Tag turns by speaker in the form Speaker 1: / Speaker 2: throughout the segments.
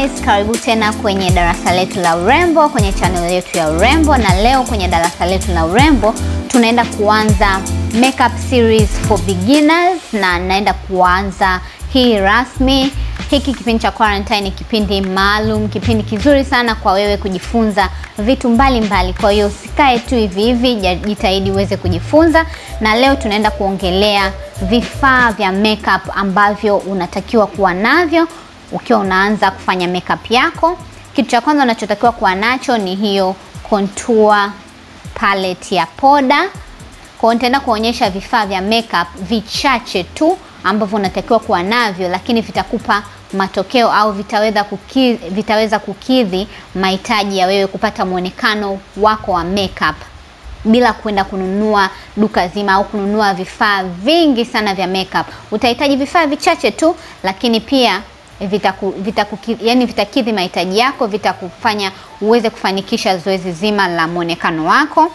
Speaker 1: guys, karibu tena kwenye darasa letu la urembo kwenye channel yetu ya urembo, na leo kwenye darasa letu la urembo tunaenda kuanza makeup series for beginners, na naenda kuanza hii rasmi. Hiki kipindi cha quarantine ni kipindi maalum, kipindi kizuri sana kwa wewe kujifunza vitu mbalimbali mbali. Kwa hiyo usikae tu hivi hivi, jitahidi uweze kujifunza, na leo tunaenda kuongelea vifaa vya makeup ambavyo unatakiwa kuwa navyo ukiwa unaanza kufanya makeup yako. Kitu cha kwanza unachotakiwa kuwa nacho ni hiyo contour palette ya poda. Kwa hiyo nitaenda kuonyesha vifaa vya makeup vichache tu ambavyo unatakiwa kuwa navyo, lakini vitakupa matokeo au vitaweza kukidhi, vitaweza kukidhi mahitaji ya wewe kupata mwonekano wako wa makeup bila kwenda kununua duka zima au kununua vifaa vingi sana vya makeup. Utahitaji vifaa vichache tu, lakini pia vitaku, vitaku, yani vitakidhi mahitaji yako, vitakufanya uweze kufanikisha zoezi zima la mwonekano wako.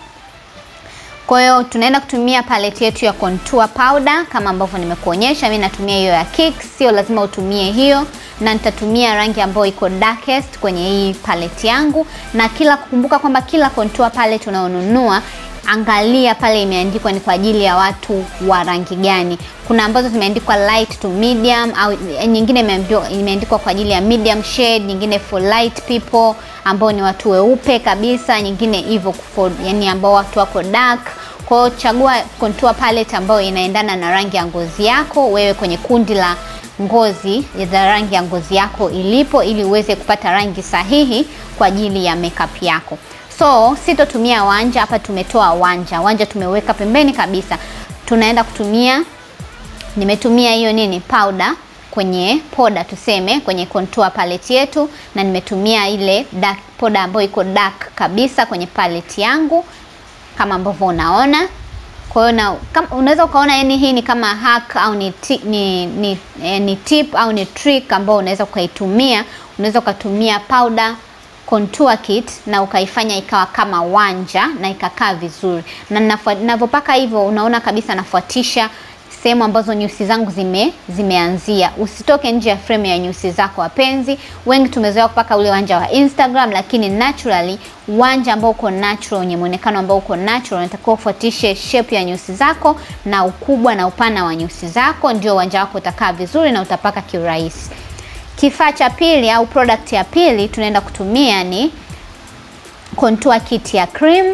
Speaker 1: Kwa hiyo tunaenda kutumia palette yetu ya contour powder kama ambavyo nimekuonyesha. Mimi natumia hiyo ya Kicks, sio lazima utumie hiyo, na nitatumia rangi ambayo iko darkest kwenye hii palette yangu. Na kila kukumbuka kwamba kila contour palette unayonunua angalia pale imeandikwa ni kwa ajili ya watu wa rangi gani. Kuna ambazo zimeandikwa light to medium, au nyingine imeandikwa kwa ajili ya medium shade, nyingine for light people ambao ni watu weupe kabisa, nyingine hivyo for yani ambao watu wako dark. Kwa hiyo chagua contour palette ambayo inaendana na rangi ya ngozi yako wewe kwenye kundi la ngozi za rangi ya ngozi yako ilipo, ili uweze kupata rangi sahihi kwa ajili ya makeup yako. So sitotumia wanja hapa, tumetoa wanja. Wanja tumeweka pembeni kabisa. Tunaenda kutumia, nimetumia hiyo nini powder kwenye poda, tuseme kwenye contour palette yetu, na nimetumia ile dark poda ambayo iko dark kabisa kwenye palette yangu kama ambavyo unaona. Kwa hiyo na unaweza ukaona yani hii ni kama hack au ni, ti, ni, ni, eh, ni tip au ni trick ambayo unaweza ukaitumia. Unaweza ukatumia powder contour kit na ukaifanya ikawa kama wanja na ikakaa vizuri, na ninavyopaka hivyo, unaona kabisa nafuatisha sehemu ambazo nyusi zangu zime zimeanzia. Usitoke nje ya frame ya nyusi zako wapenzi. Wengi tumezoea kupaka ule wanja wa Instagram, lakini naturally wanja ambao uko natural, wenye muonekano ambao uko natural, unatakiwa ufuatishe shape ya nyusi zako na ukubwa na upana wa nyusi zako, ndio wanja wako utakaa vizuri na utapaka kiurahisi. Kifaa cha pili au product ya pili tunaenda kutumia ni contour kit ya cream.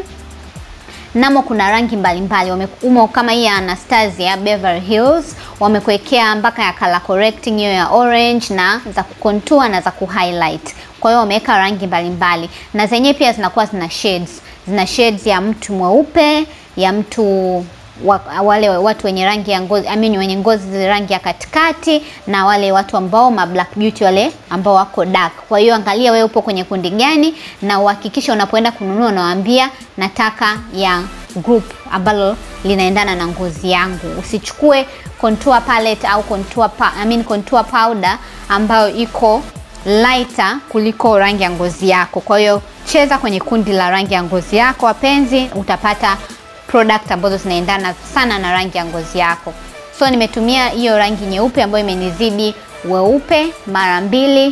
Speaker 1: Namo kuna rangi mbalimbali wameumo, kama hii ya Anastasia Beverly Hills wamekuwekea mpaka ya color correcting hiyo ya orange na za kucontour na za kuhighlight. Kwa hiyo wameweka rangi mbalimbali na zenyewe pia zinakuwa zina shades, zina shades ya mtu mweupe, ya mtu wa, wale watu wenye rangi ya ngozi I mean, wenye ngozi rangi ya katikati na wale watu ambao ma black beauty wale ambao wako dark. Kwa hiyo angalia wewe upo kwenye kundi gani, na uhakikisha unapoenda kununua unawaambia nataka ya group ambalo linaendana na ngozi yangu. Usichukue contour palette au contour pa, I mean, contour powder ambayo iko lighter kuliko rangi ya ngozi yako. Kwa hiyo cheza kwenye kundi la rangi ya ngozi yako wapenzi, utapata product ambazo zinaendana sana na rangi ya ngozi yako. So nimetumia hiyo rangi nyeupe ambayo imenizidi weupe mara mbili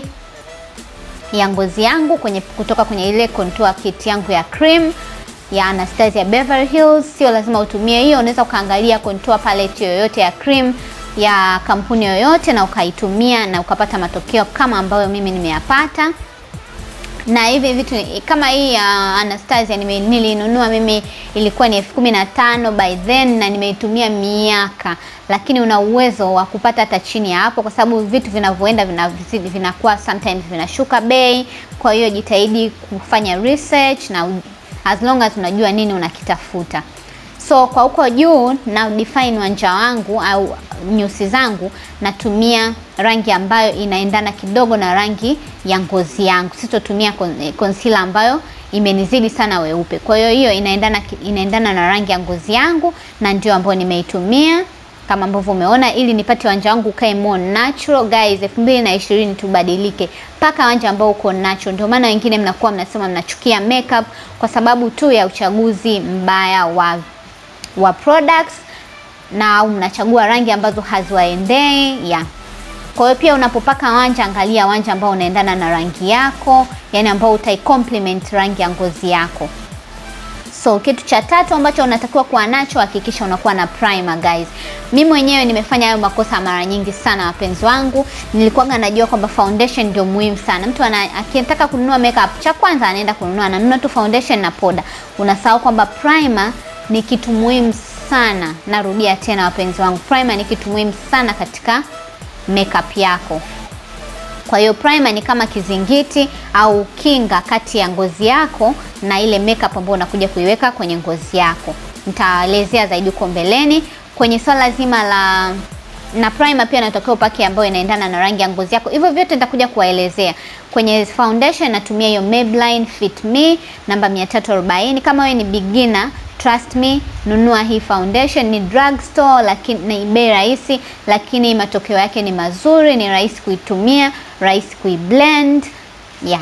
Speaker 1: ya ngozi yangu kwenye kutoka kwenye ile contour kit yangu ya cream ya Anastasia Beverly Hills. Sio lazima utumie hiyo, unaweza ukaangalia contour palette yoyote ya cream ya kampuni yoyote na ukaitumia na ukapata matokeo kama ambayo mimi nimeyapata na hivi vitu kama hii ya uh, Anastasia nilinunua mimi ilikuwa ni elfu kumi na tano by then, na nimeitumia miaka, lakini una uwezo wa kupata hata chini ya hapo, kwa sababu vitu vinavyoenda vinazidi vinakuwa sometimes vinashuka bei. Kwa hiyo jitahidi kufanya research na as long as unajua nini unakitafuta. So kwa huko juu na define wanja wangu au nyusi zangu, natumia rangi ambayo inaendana kidogo na rangi ya ngozi yangu. Sitotumia concealer ambayo imenizidi sana weupe. Kwa hiyo hiyo inaendana inaendana na rangi ya ngozi yangu, na ndio ambayo nimeitumia kama ambavyo umeona, ili nipate wanja wangu ukae more natural. Guys, 2020 tubadilike, paka wanja ambao uko natural. Ndio maana wengine mnakuwa mnasema mnachukia makeup kwa sababu tu ya uchaguzi mbaya wa wa products na au mnachagua rangi ambazo haziwaendei. Yeah. Kwa hiyo pia unapopaka wanja, angalia wanja ambao unaendana na rangi yako, yani ambao utai complement rangi ya ngozi yako. So kitu cha tatu ambacho unatakiwa kuwa nacho, hakikisha unakuwa na primer guys. Mimi mwenyewe nimefanya hayo makosa mara nyingi sana, wapenzi wangu. Nilikuwa najua kwamba foundation ndio muhimu sana. Mtu ana akitaka kununua makeup, cha kwanza anaenda kununua, ananunua tu foundation na poda. Unasahau kwamba primer ni kitu muhimu sana. Narudia tena wapenzi wangu, primer ni kitu muhimu sana katika makeup yako. Kwa hiyo primer ni kama kizingiti au kinga kati ya ngozi yako na ile makeup ambayo unakuja kuiweka kwenye ngozi yako. Nitaelezea zaidi huko mbeleni kwenye swala zima la na primer pia natakiwa upake ambayo inaendana na rangi ya ngozi yako. Hivyo vyote nitakuja kuwaelezea. Kwenye foundation natumia hiyo Maybelline Fit Me namba 340. Kama wewe ni beginner Trust me, nunua hii foundation. Ni drugstore, lakini ni bei rahisi, lakini matokeo yake ni mazuri. Ni rahisi kuitumia, rahisi kuiblend yeah.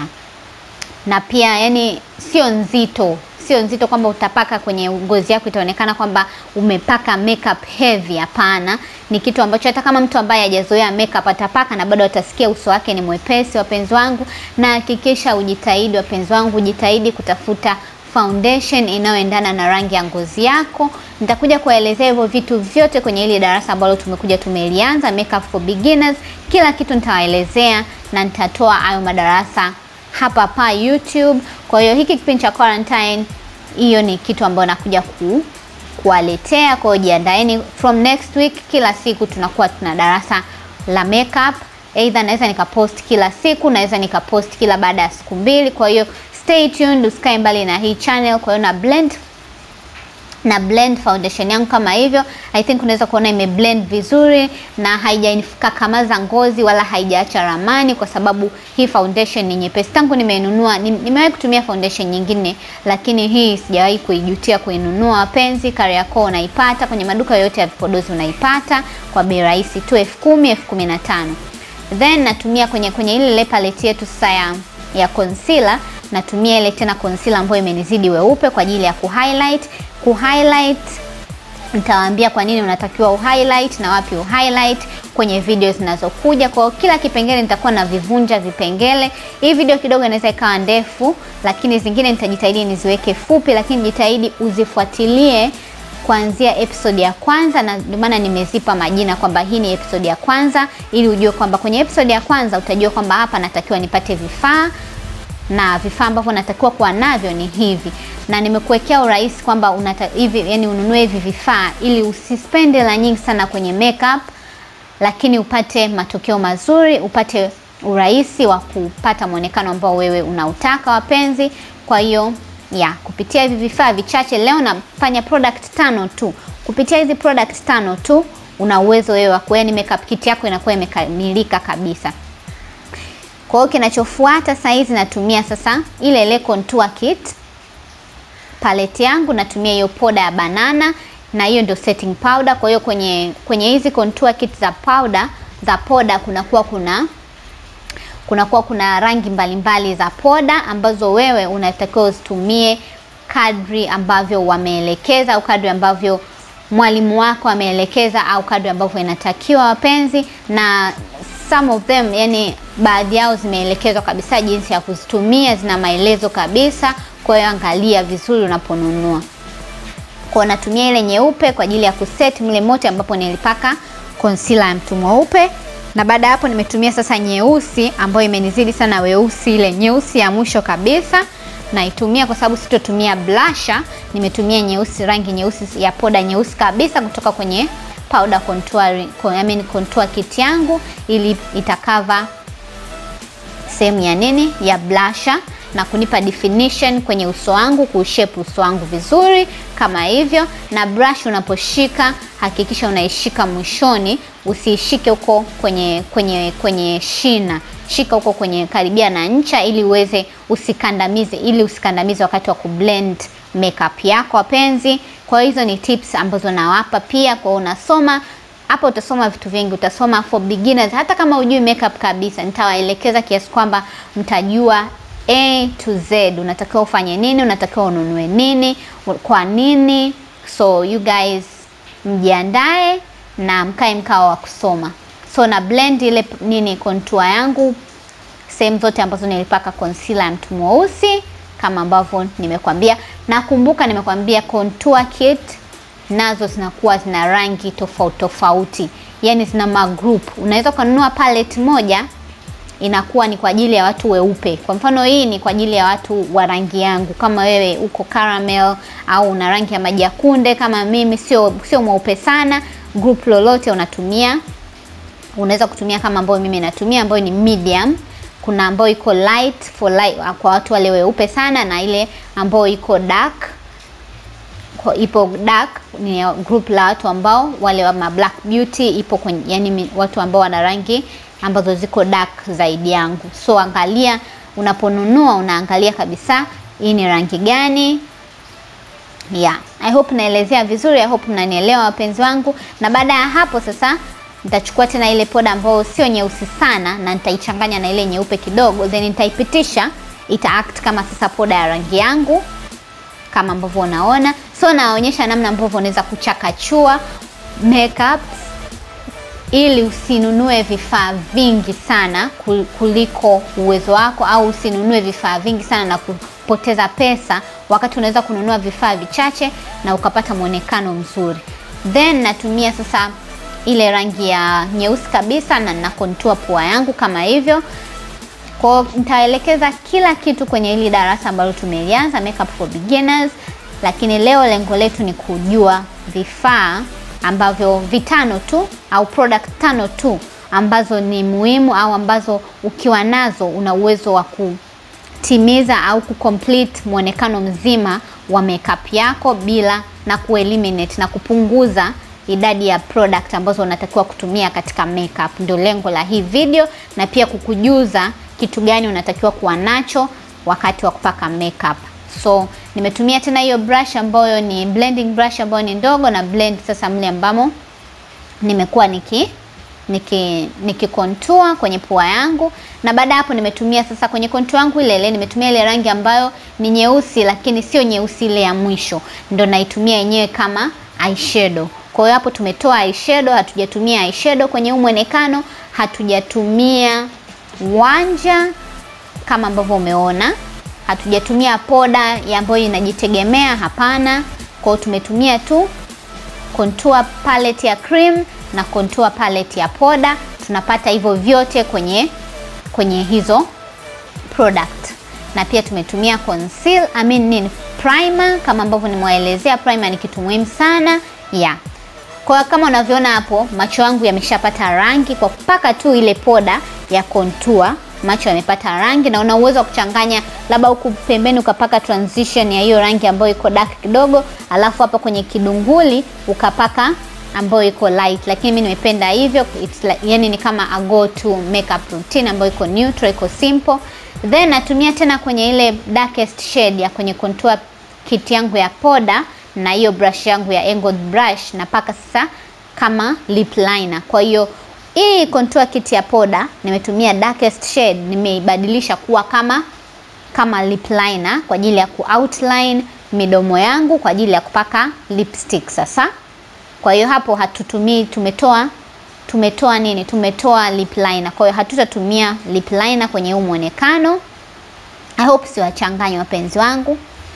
Speaker 1: Na pia yani sio nzito, sio nzito kwamba utapaka kwenye ngozi yako itaonekana kwamba umepaka makeup heavy. Hapana, ni kitu ambacho hata kama mtu ambaye hajazoea makeup atapaka na bado atasikia uso wake ni mwepesi. Wapenzi wangu, na hakikisha ujitahidi, wapenzi wangu, jitahidi kutafuta foundation inayoendana na rangi ya ngozi yako. Nitakuja kuelezea hivyo vitu vyote kwenye hili darasa ambalo tumekuja tumelianza, makeup for beginners. Kila kitu nitawaelezea na nitatoa hayo madarasa hapa hapa YouTube. Kwa hiyo hiki kipindi cha quarantine, hiyo ni kitu ambayo nakuja ku kuwaletea. Kwa hiyo jiandaeni, from next week kila siku tunakuwa tuna darasa la makeup. Either naweza nikapost kila siku, naweza nikapost kila baada ya siku mbili. Kwa hiyo stay tuned, usikae mbali na hii channel. Kwa hiyo na blend na blend foundation yangu kama hivyo. I think unaweza kuona ime blend vizuri na haijanikakamaza ngozi wala haijaacha ramani, kwa sababu hii foundation ni nyepesi. Tangu nimeinunua, nimewahi kutumia foundation nyingine, lakini hii sijawahi kuijutia kuinunua. Wapenzi, Kariakoo unaipata kwenye maduka yote ya vipodozi, unaipata kwa bei rahisi tu elfu kumi elfu kumi na tano Then natumia kwenye kwenye ile ile palette yetu sasa ya ya concealer natumia ile tena concealer ambayo imenizidi weupe kwa ajili ya kuhighlight. Kuhighlight nitawaambia kwa nini unatakiwa uhighlight na wapi uhighlight kwenye video zinazokuja. Kwa kila kipengele nitakuwa na vivunja vipengele. Hii video kidogo inaweza ikawa ndefu, lakini zingine nitajitahidi niziweke fupi, lakini jitahidi uzifuatilie kuanzia episode ya kwanza, na ndio maana nimezipa majina kwamba hii ni episode ya kwanza, ili ujue kwamba kwenye episode ya kwanza utajua kwamba hapa natakiwa nipate vifaa na vifaa ambavyo natakiwa kuwa navyo ni hivi, na nimekuwekea urahisi kwamba unata hivi, yani ununue hivi vifaa ili usispende hela nyingi sana kwenye makeup, lakini upate matokeo mazuri, upate urahisi wa kupata mwonekano ambao wewe unautaka wapenzi. Kwa hiyo ya kupitia hivi vifaa vichache leo nafanya product tano tu. Kupitia hizi product tano tu una uwezo wewe wa kuani makeup kit yako inakuwa imekamilika kabisa. Kwa hiyo kinachofuata sasa hizi natumia sasa ile ile contour kit palette yangu, natumia hiyo poda ya banana na hiyo ndio setting powder. Kwa hiyo kwenye kwenye hizi contour kit za powder za poda kunakuwa kuna kunakuwa kuna rangi mbalimbali mbali za poda ambazo wewe unatakiwa uzitumie kadri ambavyo wameelekeza au kadri ambavyo mwalimu wako ameelekeza au kadri ambavyo inatakiwa wapenzi, na some of them, yani baadhi yao zimeelekezwa kabisa jinsi ya kuzitumia, zina maelezo kabisa. Kwa hiyo angalia vizuri unaponunua. Kwa natumia ile nyeupe kwa ajili ya kuset mle mote ambapo nilipaka concealer ya mtu mweupe na baada ya hapo nimetumia sasa nyeusi ambayo imenizidi sana weusi, ile nyeusi ya mwisho kabisa naitumia kwa sababu sitotumia blusher. Nimetumia nyeusi, rangi nyeusi ya poda nyeusi kabisa kutoka kwenye powder contour, I mean contour kit yangu, ili itakava sehemu ya nini ya blusher na kunipa definition kwenye uso wangu, kuushape uso wangu vizuri kama hivyo. Na brush unaposhika hakikisha unaishika mwishoni, usiishike huko kwenye kwenye kwenye shina, shika huko kwenye karibia na ncha, ili uweze usikandamize, ili usikandamize wakati wa kublend makeup yako wapenzi. Kwa hizo ni tips ambazo nawapa pia, kwa unasoma hapa utasoma vitu vingi, utasoma for beginners. Hata kama hujui makeup kabisa, nitawaelekeza kiasi kwamba mtajua A to Z, unatakiwa ufanye nini, unatakiwa ununue nini, kwa nini. So you guys mjiandae na mkae mkao wa kusoma. so na blend ile nini contour yangu sehemu zote ambazo nilipaka concealer ya mtu mweusi kama ambavyo nimekwambia. Nakumbuka nimekwambia contour kit nazo zinakuwa zina rangi tofauti tofauti, yani zina magroup. Unaweza ukanunua palette moja inakuwa ni kwa ajili ya watu weupe. Kwa mfano hii ni kwa ajili ya watu wa rangi yangu, kama wewe uko caramel au una rangi ya maji ya kunde kama mimi, sio sio mweupe sana, group lolote unatumia, unaweza kutumia kama ambayo mimi natumia, ambayo ni medium. Kuna ambayo iko light for light, kwa watu wale weupe sana, na ile ambayo iko dark kwa ipo dark ni group la watu ambao wale wa black beauty ipo kwenye, yani watu ambao wana rangi ambazo ziko dark zaidi yangu. So angalia unaponunua, unaangalia kabisa hii ni rangi gani. Yeah, I hope naelezea vizuri, I hope mnanielewa wapenzi wangu. Na baada ya hapo sasa nitachukua tena ile poda ambayo sio nyeusi sana na nitaichanganya na ile nyeupe kidogo, then nitaipitisha, ita act kama sasa poda ya rangi yangu kama ambavyo unaona. So naonyesha namna ambavyo unaweza kuchakachua makeup ili usinunue vifaa vingi sana kuliko uwezo wako, au usinunue vifaa vingi sana na kupoteza pesa, wakati unaweza kununua vifaa vichache na ukapata mwonekano mzuri. Then natumia sasa ile rangi ya nyeusi kabisa na na contour pua yangu kama hivyo. Kwa nitaelekeza kila kitu kwenye hili darasa ambalo tumelianza makeup for beginners, lakini leo lengo letu ni kujua vifaa ambavyo vitano tu au product tano tu ambazo ni muhimu au ambazo ukiwa nazo una uwezo wa kutimiza au kucomplete mwonekano mzima wa makeup yako bila na kueliminate na kupunguza idadi ya product ambazo unatakiwa kutumia katika makeup. Ndio lengo la hii video, na pia kukujuza kitu gani unatakiwa kuwa nacho wakati wa kupaka makeup. So nimetumia tena hiyo brush ambayo ni blending brush ambayo ni ndogo na blend sasa mle ambamo nimekuwa niki niki niki contour kwenye pua yangu, na baada hapo nimetumia sasa kwenye contour yangu ile ile nimetumia ile rangi ambayo ni nyeusi, lakini sio nyeusi ile ya mwisho, ndo naitumia yenyewe kama eyeshadow. Kwa hiyo hapo tumetoa eyeshadow, hatujatumia eyeshadow kwenye huu mwonekano, hatujatumia wanja kama ambavyo umeona, hatujatumia poda ambayo inajitegemea, hapana. Kwa hiyo tumetumia tu contour palette ya cream na contour palette ya poda, tunapata hivyo vyote kwenye kwenye hizo product, na pia tumetumia conceal, I mean nini, primer kama ambavyo nimewaelezea. Primer ni kitu muhimu sana yeah. Kwa kama unavyoona hapo, macho yangu yameshapata rangi kwa kupaka tu ile poda ya contour. Macho yamepata rangi, na una uwezo wa kuchanganya, labda huku pembeni ukapaka transition ya hiyo rangi ambayo iko dark kidogo, alafu hapa kwenye kidunguli ukapaka ambayo iko light, lakini mimi nimependa hivyo. It's like, yani ni kama a go to makeup routine ambayo iko neutral, iko simple. Then natumia tena kwenye ile darkest shade ya kwenye contour kit yangu ya poda na hiyo brush yangu ya angled brush napaka sasa kama lip liner. Kwa hiyo hii contour kit ya poda nimetumia darkest shade, nimeibadilisha kuwa kama kama lip liner kwa ajili ya ku outline midomo yangu kwa ajili ya kupaka lipstick sasa. Kwa hiyo hapo hatutumii, tumetoa tumetoa nini? Tumetoa lip liner. Kwa hiyo hatutatumia lip liner kwenye huu mwonekano. I hope siwachanganye wapenzi wangu.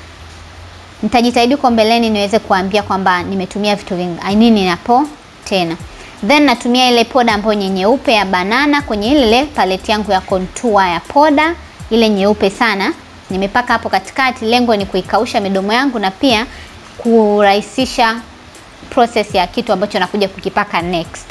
Speaker 1: Nitajitahidi kwa mbeleni niweze kuambia kwamba nimetumia vitu vingi nini napo tena. Then natumia ile poda ambayo ni nyeupe ya banana kwenye ile palette yangu ya contour ya poda ile nyeupe sana, nimepaka hapo katikati. Lengo ni kuikausha midomo yangu na pia kurahisisha process ya kitu ambacho nakuja kukipaka next.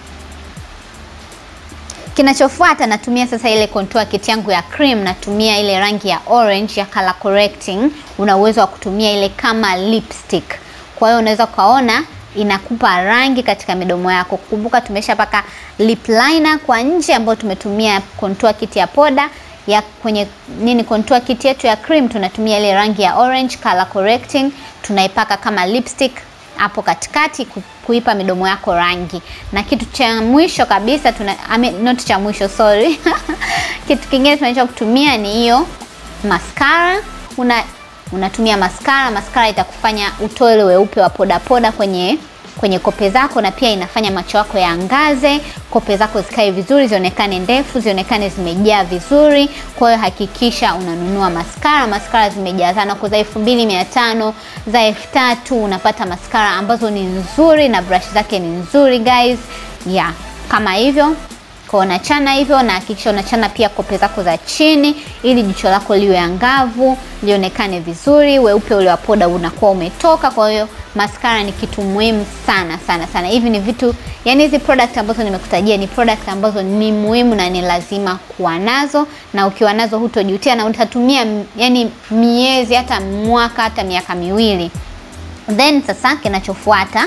Speaker 1: Kinachofuata natumia sasa ile contour kit yangu ya cream, natumia ile rangi ya orange ya color correcting. Una uwezo wa kutumia ile kama lipstick, kwa hiyo unaweza ukaona inakupa rangi katika midomo yako. Kumbuka tumeshapaka lip liner kwa nje ambayo tumetumia contour kit ya poda ya kwenye nini, contour kit yetu ya cream tunatumia ile rangi ya orange color correcting, tunaipaka kama lipstick hapo katikati kuipa midomo yako rangi. Na kitu cha mwisho kabisa tuna I mean, not cha mwisho sorry kitu kingine tunaweza kutumia ni hiyo mascara. Una unatumia mascara. Mascara itakufanya utoe ile weupe wa poda poda kwenye kwenye kope zako na pia inafanya macho yako yaangaze, kope zako zikae vizuri, zionekane ndefu, zionekane zimejaa vizuri. Kwa hiyo hakikisha unanunua maskara. Maskara zimejazana kwa za elfu mbili mia tano za elfu tatu unapata maskara ambazo ni nzuri na brush zake ni nzuri guys, yeah, kama hivyo kwa unachana hivyo, na hakikisha unachana pia kope zako za chini, ili jicho lako liwe angavu, lionekane vizuri, weupe ule wa poda unakuwa umetoka. Kwa hiyo maskara ni kitu muhimu sana sana sana. Hivi ni vitu yani, hizi product ambazo nimekutajia ni product ambazo ni muhimu na ni lazima kuwa nazo, na ukiwa nazo hutojutia na utatumia yani miezi hata mwaka hata miaka miwili. Then sasa kinachofuata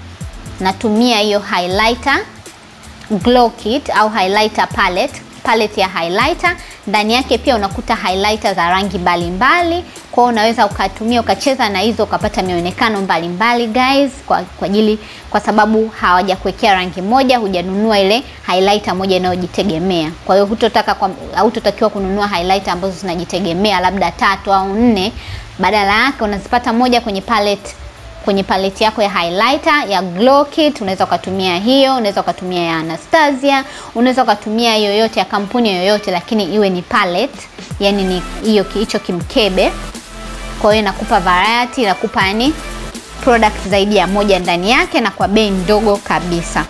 Speaker 1: natumia hiyo highlighter glow kit au highlighter palette, palette ya highlighter. Ndani yake pia unakuta highlighter za rangi mbalimbali, kwa hiyo unaweza ukatumia ukacheza na hizo ukapata mionekano mbalimbali guys, kwa kwa ajili kwa sababu hawajakuwekea rangi moja, hujanunua ile highlighter moja inayojitegemea. Kwa hiyo hutotaka kwa hautotakiwa kununua highlighter ambazo zinajitegemea labda tatu au nne, badala yake unazipata moja kwenye palette kwenye palette yako ya highlighter ya glow kit, unaweza ukatumia hiyo, unaweza ukatumia ya Anastasia, unaweza ukatumia yoyote ya kampuni yoyote, lakini iwe ni palette, yani ni hiyo hicho kimkebe. Kwa hiyo inakupa variety, inakupa yani product zaidi ya moja ndani yake na kwa bei ndogo kabisa.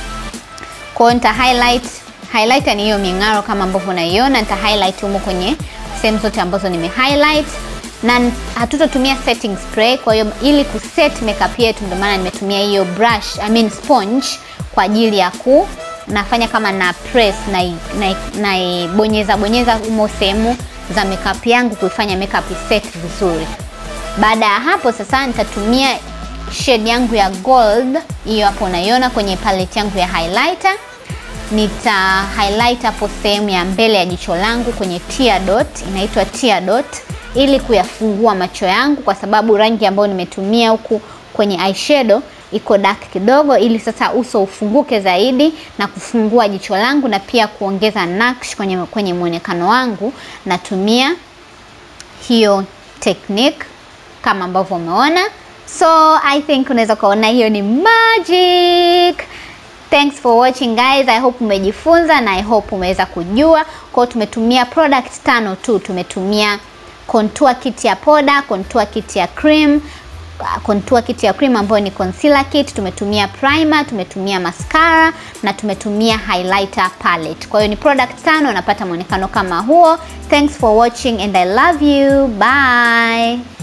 Speaker 1: Kwa hiyo nita highlight, highlighter ni hiyo ming'aro kama ambavyo unaiona, nita highlight humo kwenye sehemu zote ambazo nime highlight na hatutotumia setting spray. Kwa hiyo ili kuset makeup yetu, ndio maana nimetumia hiyo brush, I mean sponge kwa ajili ya ku nafanya kama na press na na, na bonyeza bonyeza humo sehemu za makeup yangu kuifanya makeup set vizuri. Baada ya hapo sasa nitatumia shade yangu ya gold, hiyo hapo unaiona kwenye palette yangu ya highlighter. Nita highlight hapo sehemu ya mbele ya jicho langu kwenye tear dot, inaitwa tear dot ili kuyafungua macho yangu, kwa sababu rangi ambayo nimetumia huku kwenye eyeshadow iko dark kidogo, ili sasa uso ufunguke zaidi na kufungua jicho langu na pia kuongeza nakshi kwenye, kwenye mwonekano wangu. Natumia hiyo technique kama ambavyo umeona, so I think unaweza kuona hiyo ni magic. Thanks for watching guys. I hope umejifunza na I hope umeweza kujua. Kwa hiyo tumetumia product tano tu, tumetumia contour kit ya poda, contour kit ya cream, contour kit ya cream ambayo ni concealer kit, tumetumia primer, tumetumia mascara na tumetumia highlighter palette. Kwa hiyo ni product tano, unapata mwonekano kama huo. Thanks for watching and I love you. Bye.